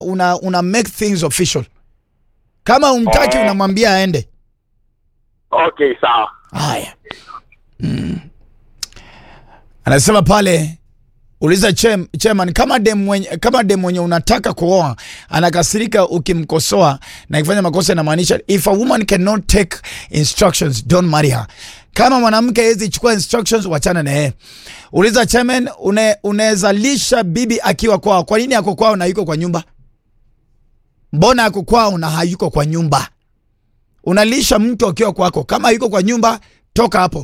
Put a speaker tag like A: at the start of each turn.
A: una, una make things official. Kama umtaki
B: Oh.
A: unamwambia aende.
B: Okay, sawa.
A: Haya. Mm. Anasema pale uliza chem, chairman kama dem mwenye, kama dem mwenye unataka kuoa anakasirika ukimkosoa na ikifanya makosa inamaanisha if a woman cannot take instructions don't marry her. Kama mwanamke hawezi chukua instructions wachana na yeye. Uliza chairman une, unaweza lisha bibi akiwa kwao. Kwa nini ako kwao na yuko kwa nyumba? Mbona ako kwao na hayuko kwa nyumba? Unalisha mtu akiwa kwako. Kama yuko kwa nyumba, toka hapo.